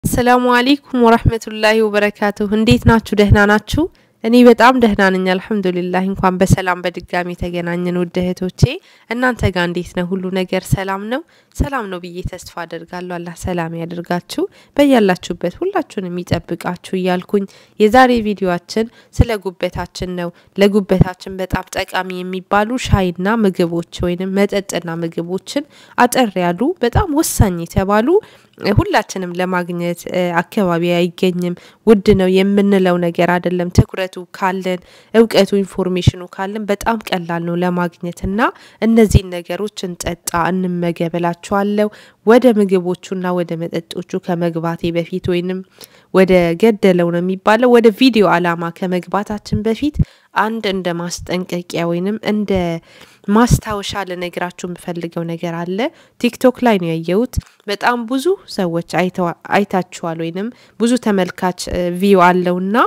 ሰላሙ አሌይኩም ወረህመቱላሂ ወበረካቱሁ። እንዴት ናችሁ? ደህና ናችሁ? እኔ በጣም ደህና ነኝ አልሐምዱሊላህ። እንኳን በሰላም በድጋሚ ተገናኘን ውድ እህቶቼ። እናንተ ጋር እንዴት ነው? ሁሉ ነገር ሰላም ነው? ሰላም ነው ብዬ ተስፋ አደርጋለሁ። አላህ ሰላም ያደርጋችሁ በያላችሁበት ሁላችሁን የሚጠብቃችሁ እያልኩኝ የዛሬ ቪዲዮአችን ስለ ጉበታችን ነው። ለጉበታችን በጣም ጠቃሚ የሚባሉ ሻይና ምግቦች ወይንም መጠጥና ምግቦችን አጠር ያሉ በጣም ወሳኝ የተባሉ ሁላችንም ለማግኘት አካባቢ አይገኝም፣ ውድ ነው የምንለው ነገር አይደለም። ትኩረቱ ካለን እውቀቱ፣ ኢንፎርሜሽኑ ካለን በጣም ቀላል ነው ለማግኘት እና እነዚህን ነገሮች እንጠጣ፣ እንመገበላችኋለሁ። ወደ ምግቦቹና ወደ መጠጦቹ ከመግባቴ በፊት ወይንም ወደ ገደለው ነው የሚባለው ወደ ቪዲዮ አላማ ከመግባታችን በፊት አንድ እንደ ማስጠንቀቂያ ወይንም እንደ ማስታወሻ ልነግራችሁ የምፈልገው ነገር አለ። ቲክቶክ ላይ ነው ያየሁት። በጣም ብዙ ሰዎች አይታችኋል ወይንም ብዙ ተመልካች ቪው አለውና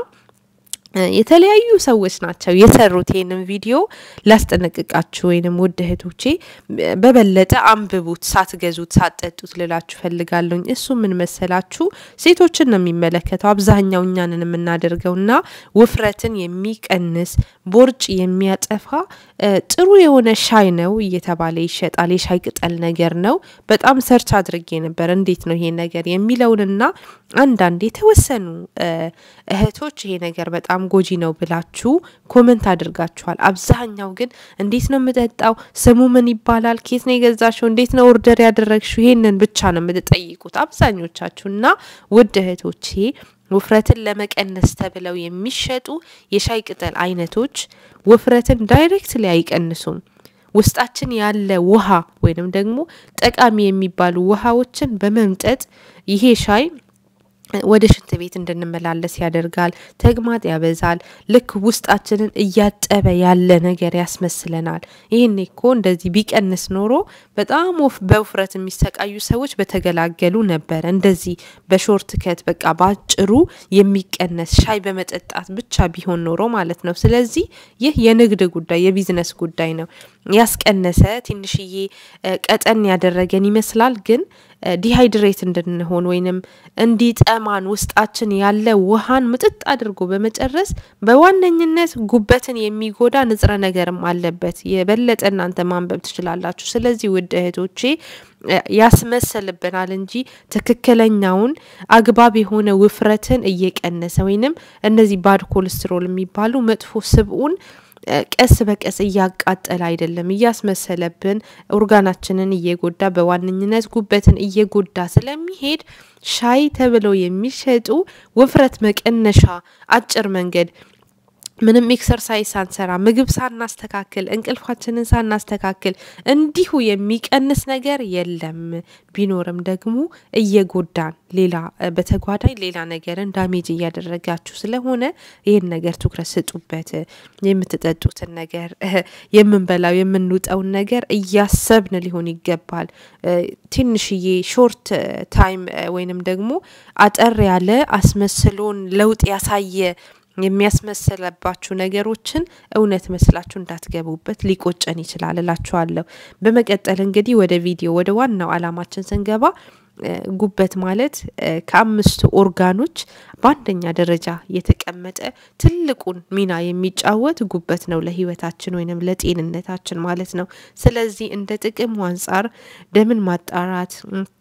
የተለያዩ ሰዎች ናቸው የሰሩት ይህንን ቪዲዮ። ላስጠነቅቃችሁ ወይንም ውድ እህቶቼ በበለጠ አንብቡት፣ ሳትገዙት ሳትጠጡት ልላችሁ ፈልጋለሁኝ። እሱ ምን መሰላችሁ? ሴቶችን ነው የሚመለከተው አብዛኛው እኛንን የምናደርገውና ውፍረትን የሚቀንስ ቦርጭ የሚያጠፋ ጥሩ የሆነ ሻይ ነው እየተባለ ይሸጣል። የሻይ ቅጠል ነገር ነው። በጣም ሰርች አድርጌ ነበር እንዴት ነው ይሄ ነገር የሚለውንና አንዳንድ የተወሰኑ እህቶች ይሄ ነገር በጣም ጎጂ ነው ብላችሁ ኮመንት አድርጋችኋል። አብዛኛው ግን እንዴት ነው የምጠጣው? ስሙ ምን ይባላል? ኬት ነው የገዛሽው? እንዴት ነው ኦርደር ያደረግሽው? ይሄንን ብቻ ነው የምትጠይቁት አብዛኞቻችሁ እና ውድ እህቶቼ ውፍረትን ለመቀነስ ተብለው የሚሸጡ የሻይ ቅጠል አይነቶች ውፍረትን ዳይሬክትሊ አይቀንሱም። ውስጣችን ያለ ውሃ ወይንም ደግሞ ጠቃሚ የሚባሉ ውሃዎችን በመምጠጥ ይሄ ሻይ ወደ ሽንት ቤት እንድንመላለስ ያደርጋል። ተግማጥ ያበዛል። ልክ ውስጣችንን እያጠበ ያለ ነገር ያስመስለናል። ይህን እኮ እንደዚህ ቢቀንስ ኖሮ በጣም በውፍረት የሚሰቃዩ ሰዎች በተገላገሉ ነበረ። እንደዚህ በሾርት ከት በቃ በአጭሩ የሚቀነስ ሻይ በመጠጣት ብቻ ቢሆን ኖሮ ማለት ነው። ስለዚህ ይህ የንግድ ጉዳይ የቢዝነስ ጉዳይ ነው። ያስቀነሰ ትንሽዬ ቀጠን ያደረገን ይመስላል ግን ዲሃይድሬት እንድንሆን ወይንም እንዲጠማን ውስጣችን ያለ ውሃን ምጥጥ አድርጎ በመጨረስ በዋነኝነት ጉበትን የሚጎዳ ንጥረ ነገርም አለበት። የበለጠ እናንተ ማንበብ ትችላላችሁ። ስለዚህ ውድ እህቶቼ ያስመሰልብናል እንጂ ትክክለኛውን አግባብ የሆነ ውፍረትን እየቀነሰ ወይንም እነዚህ ባድ ኮሌስትሮል የሚባሉ መጥፎ ስብኡን ቀስ በቀስ እያቃጠለ አይደለም፣ እያስመሰለብን ኦርጋናችንን እየጎዳ በዋነኝነት ጉበትን እየጎዳ ስለሚሄድ ሻይ ተብለው የሚሸጡ ውፍረት መቀነሻ አጭር መንገድ ምንም ኤክሰርሳይዝ ሳንሰራ ምግብ ሳናስተካክል እንቅልፋችንን ሳናስተካክል እንዲሁ የሚቀንስ ነገር የለም። ቢኖርም ደግሞ እየጎዳን ሌላ በተጓዳኝ ሌላ ነገርን ዳሜጅ እያደረጋችሁ ስለሆነ ይህን ነገር ትኩረት ስጡበት። የምትጠጡትን ነገር፣ የምንበላው የምንውጠውን ነገር እያሰብን ሊሆን ይገባል። ትንሽዬ ሾርት ታይም ወይንም ደግሞ አጠር ያለ አስመስሎን ለውጥ ያሳየ የሚያስመሰለባችሁ ነገሮችን እውነት መስላችሁ እንዳትገቡበት ሊቆጨን ይችላል እላችኋለሁ። በመቀጠል እንግዲህ ወደ ቪዲዮ ወደ ዋናው አላማችን ስንገባ ጉበት ማለት ከአምስቱ ኦርጋኖች በአንደኛ ደረጃ የተቀመጠ ትልቁን ሚና የሚጫወት ጉበት ነው ለሕይወታችን ወይንም ለጤንነታችን ማለት ነው። ስለዚህ እንደ ጥቅሙ አንጻር ደምን ማጣራት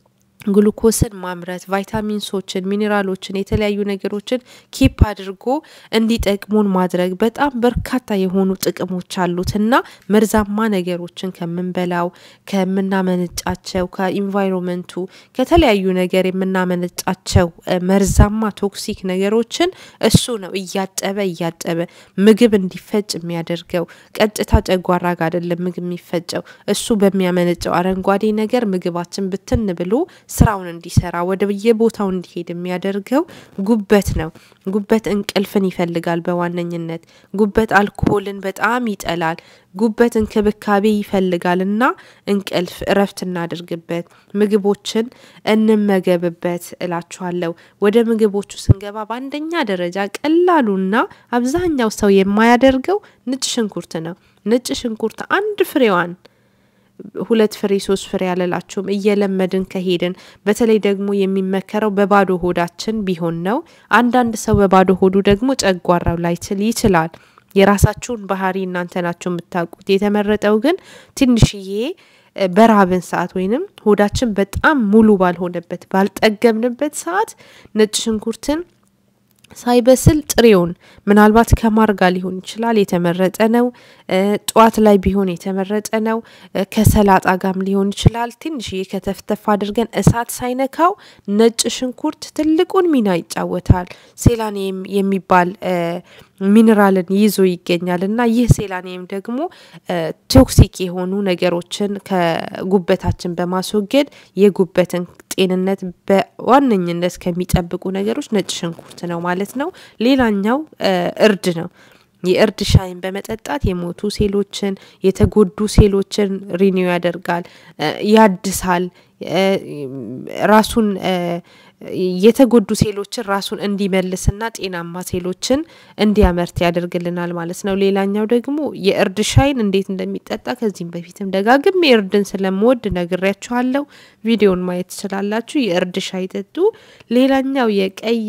ግሉኮስን ማምረት ቫይታሚንሶችን፣ ሚኔራሎችን፣ የተለያዩ ነገሮችን ኪፕ አድርጎ እንዲጠቅሙን ማድረግ በጣም በርካታ የሆኑ ጥቅሞች አሉት እና መርዛማ ነገሮችን ከምንበላው ከምናመነጫቸው፣ ከኢንቫይሮመንቱ ከተለያዩ ነገር የምናመነጫቸው መርዛማ ቶክሲክ ነገሮችን እሱ ነው እያጠበ እያጠበ ምግብ እንዲፈጭ የሚያደርገው። ቀጥታ ጨጓራ ጋር አይደለም ምግብ የሚፈጨው እሱ በሚያመነጨው አረንጓዴ ነገር ምግባችን ብትን ብሎ ስራውን እንዲሰራ ወደ የቦታው እንዲሄድ የሚያደርገው ጉበት ነው። ጉበት እንቅልፍን ይፈልጋል በዋነኝነት ጉበት አልኮሆልን በጣም ይጠላል። ጉበት እንክብካቤ ይፈልጋል እና እንቅልፍ እረፍት እናድርግበት፣ ምግቦችን እንመገብበት እላችኋለሁ። ወደ ምግቦቹ ስንገባ በአንደኛ ደረጃ ቀላሉና አብዛኛው ሰው የማያደርገው ነጭ ሽንኩርት ነው። ነጭ ሽንኩርት አንድ ፍሬዋን ሁለት ፍሬ ሶስት ፍሬ ያለላችሁም እየለመድን ከሄድን በተለይ ደግሞ የሚመከረው በባዶ ሆዳችን ቢሆን ነው። አንዳንድ ሰው በባዶ ሆዱ ደግሞ ጨጓራው ላይችል ይችላል። የራሳችሁን ባህሪ እናንተ ናችሁ የምታውቁት። የተመረጠው ግን ትንሽዬ በራብን ሰዓት ወይንም ሆዳችን በጣም ሙሉ ባልሆነበት ባልጠገብንበት ሰዓት ነጭ ሽንኩርትን ሳይበስል ጥሬውን ምናልባት ከማር ጋር ሊሆን ይችላል የተመረጠ ነው። ጠዋት ላይ ቢሆን የተመረጠ ነው። ከሰላጣ ጋርም ሊሆን ይችላል። ትንሽዬ ከተፍተፍ አድርገን እሳት ሳይነካው ነጭ ሽንኩርት ትልቁን ሚና ይጫወታል። ሴላኒየም የሚባል ሚኔራልን ይዞ ይገኛል እና ይህ ሴላኒየም ደግሞ ቶክሲክ የሆኑ ነገሮችን ከጉበታችን በማስወገድ የጉበትን ጤንነት በዋነኝነት ከሚጠብቁ ነገሮች ነጭ ሽንኩርት ነው ማለት ነው። ሌላኛው እርድ ነው። የእርድ ሻይን በመጠጣት የሞቱ ሴሎችን የተጎዱ ሴሎችን ሪኒው ያደርጋል፣ ያድሳል፣ ራሱን የተጎዱ ሴሎችን ራሱን እንዲመልስና ጤናማ ሴሎችን እንዲያመርት ያደርግልናል ማለት ነው። ሌላኛው ደግሞ የእርድ ሻይን እንዴት እንደሚጠጣ ከዚህም በፊትም ደጋግሜ እርድን ስለምወድ ነግሬያችኋለሁ። ቪዲዮን ማየት ትችላላችሁ። የእርድ ሻይ ጠጡ። ሌላኛው የቀይ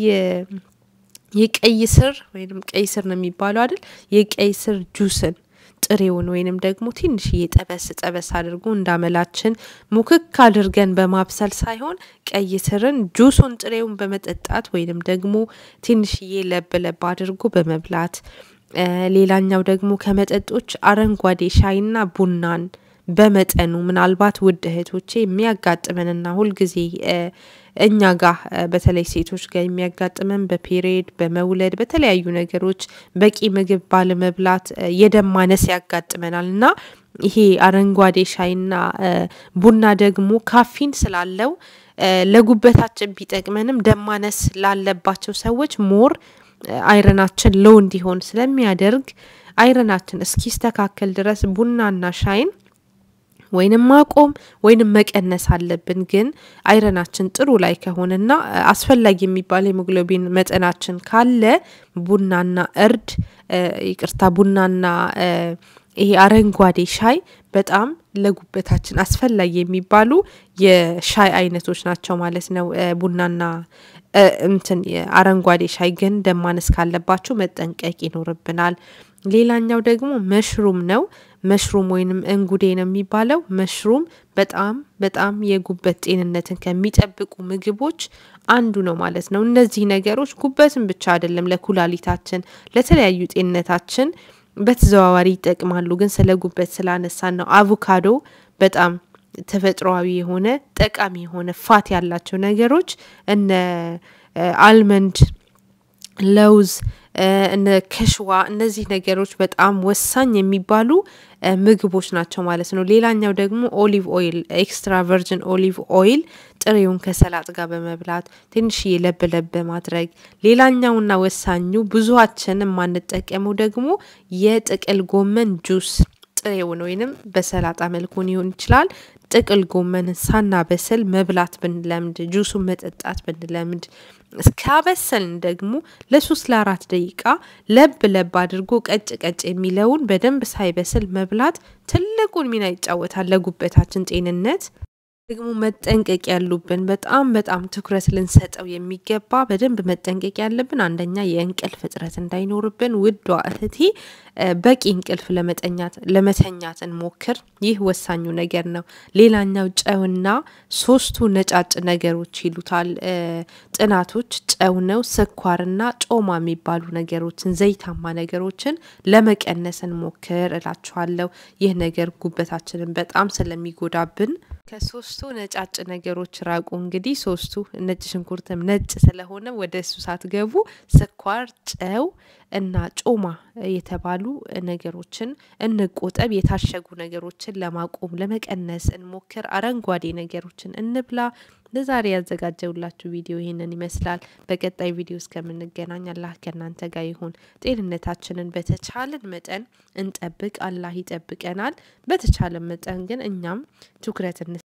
የቀይ ስር ወይም ቀይ ስር ነው የሚባለው አይደል? የቀይ ስር ጁስን ጥሬውን ወይንም ደግሞ ትንሽዬ ጠበስ ጠበስ አድርጎ እንዳመላችን ሙክክ አድርገን በማብሰል ሳይሆን ቀይ ስርን ጁሱን ጥሬውን በመጠጣት ወይንም ደግሞ ትንሽዬ ለብ ለብ አድርጎ በመብላት ሌላኛው ደግሞ ከመጠጦች አረንጓዴ ሻይና ቡናን በመጠኑ ምናልባት ውድ እህቶቼ የሚያጋጥመንና ሁልጊዜ እኛ ጋር በተለይ ሴቶች ጋር የሚያጋጥመን በፔሬድ በመውለድ በተለያዩ ነገሮች በቂ ምግብ ባለመብላት የደም ማነስ ያጋጥመናል እና ይሄ አረንጓዴ ሻይና ቡና ደግሞ ካፊን ስላለው ለጉበታችን ቢጠቅመንም ደም ማነስ ላለባቸው ሰዎች ሞር አይረናችን ሎው እንዲሆን ስለሚያደርግ አይረናችን እስኪስተካከል ድረስ ቡናና ሻይን ወይንም ማቆም ወይንም መቀነስ አለብን። ግን አይረናችን ጥሩ ላይ ከሆነና አስፈላጊ የሚባል ሄሞግሎቢን መጠናችን ካለ ቡናና እርድ ይቅርታ፣ ቡናና ይሄ አረንጓዴ ሻይ በጣም ለጉበታችን አስፈላጊ የሚባሉ የሻይ አይነቶች ናቸው ማለት ነው። ቡናና እንትን አረንጓዴ ሻይ ግን ደም ማነስ ካለባችሁ መጠንቀቅ ይኖርብናል። ሌላኛው ደግሞ መሽሩም ነው። መሽሩም ወይንም እንጉዴ ነው የሚባለው። መሽሩም በጣም በጣም የጉበት ጤንነትን ከሚጠብቁ ምግቦች አንዱ ነው ማለት ነው። እነዚህ ነገሮች ጉበትን ብቻ አይደለም ለኩላሊታችን፣ ለተለያዩ ጤንነታችን በተዘዋዋሪ ይጠቅማሉ። ግን ስለ ጉበት ስላነሳን ነው። አቮካዶ በጣም ተፈጥሯዊ የሆነ ጠቃሚ የሆነ ፋት ያላቸው ነገሮች እነ አልመንድ፣ ለውዝ እነ ከሽዋ እነዚህ ነገሮች በጣም ወሳኝ የሚባሉ ምግቦች ናቸው ማለት ነው። ሌላኛው ደግሞ ኦሊቭ ኦይል ኤክስትራ ቨርጅን ኦሊቭ ኦይል ጥሬውን ከሰላጥ ጋር በመብላት ትንሽዬ ለብ ለብ በማድረግ ሌላኛውና ወሳኙ ብዙዋችን የማንጠቀመው ደግሞ የጥቅል ጎመን ጁስ ጥሬውን ወይንም በሰላጣ መልኩ ሊሆን ይችላል። ጥቅል ጎመንን ሳናበስል መብላት ብንለምድ ጁሱን መጠጣት ብንለምድ እስካበሰልን ደግሞ ለሶስት ለአራት ደቂቃ ለብ ለብ አድርጎ ቀጭ ቀጭ የሚለውን በደንብ ሳይበስል መብላት ትልቁን ሚና ይጫወታል ለጉበታችን ጤንነት። ደግሞ መጠንቀቅ ያሉብን በጣም በጣም ትኩረት ልንሰጠው የሚገባ በደንብ መጠንቀቅ ያለብን አንደኛ የእንቅልፍ እጥረት እንዳይኖርብን ውዷ እህቴ በቂ እንቅልፍ ለመተኛት ለመተኛት እንሞክር። ይህ ወሳኙ ነገር ነው። ሌላኛው ጨውና ሶስቱ ነጫጭ ነገሮች ይሉታል ጥናቶች ጨው ነው፣ ስኳርና ጮማ የሚባሉ ነገሮችን ዘይታማ ነገሮችን ለመቀነስ እንሞክር እላችኋለሁ። ይህ ነገር ጉበታችንን በጣም ስለሚጎዳብን ከሶስቱ ነጫጭ ነገሮች ራቁ። እንግዲህ ሶስቱ ነጭ ሽንኩርትም ነጭ ስለሆነ ወደ እሱ ሳትገቡ ስኳር፣ ጨው እና ጮማ የተባሉ ነገሮችን እንቆጠብ። የታሸጉ ነገሮችን ለማቆም ለመቀነስ እንሞክር። አረንጓዴ ነገሮችን እንብላ። ለዛሬ ያዘጋጀውላችሁ ቪዲዮ ይህንን ይመስላል። በቀጣይ ቪዲዮ እስከምንገናኝ አላህ ከእናንተ ጋር ይሁን። ጤንነታችንን በተቻለን መጠን እንጠብቅ። አላህ ይጠብቀናል። በተቻለን መጠን ግን እኛም ትኩረት